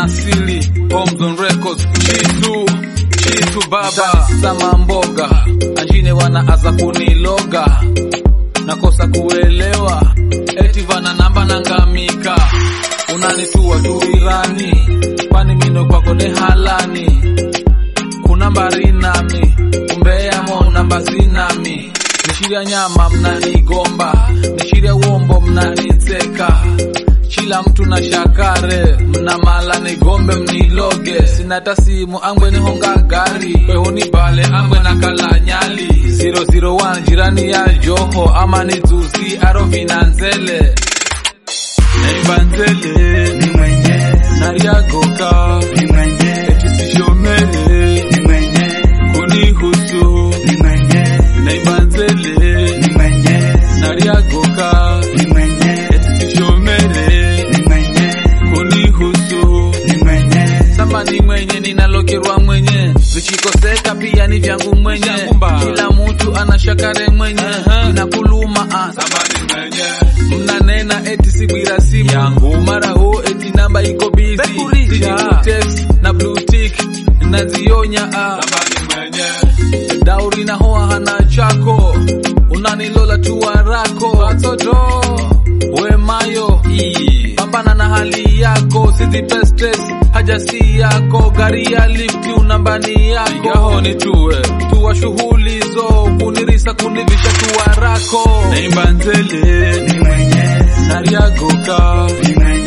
asili Homes on Records chitu chitu baba sama mboga anjine wanaaza kuniloga nakosa kuelewa eti vana namba nangamika unanitua tuirani kwani mino kwako ni halani kuna mbari nami umbeyamo namba zinami nishiria nyama mnanigomba nishiria uombo mnaniteka chila mtu na shakare mna mala nigombe mniloge sina tasimu angwe nihonga gari kwehuni bale angwe na kala nyali 001 jirani ya joho ama nizuzi aro vinanzele naibanzele ni mwenye nariagoka ni mwenye etisishomere ni mwenye kunihusu ni mwenye naibanzele ni mwenye nariagoka ni mwenye etisishomere ni mwenye kunihusu ni mwenye samba ni mwenye ninalokerwa mwenye vichikoseka pia ni vyangu mwenye Shangumba. kila mtu ana shakare mwenye Aha. inakuluma ah. mnanena eti sibwira simu Yangu. mara ho eti namba iko busy Bekurisha. Siji text na blue tick nazionya ah. dauri na hoa hana chako unanilola tu warako watoto we mayo pambana na hali yako sizipe stress haja si yako gari ya lifti unambani yako yahoni tuwe tuwa shughuli zo kunirisa kunivisha tuwarako naimba nzele ni mwenye nariagoka ni mwenye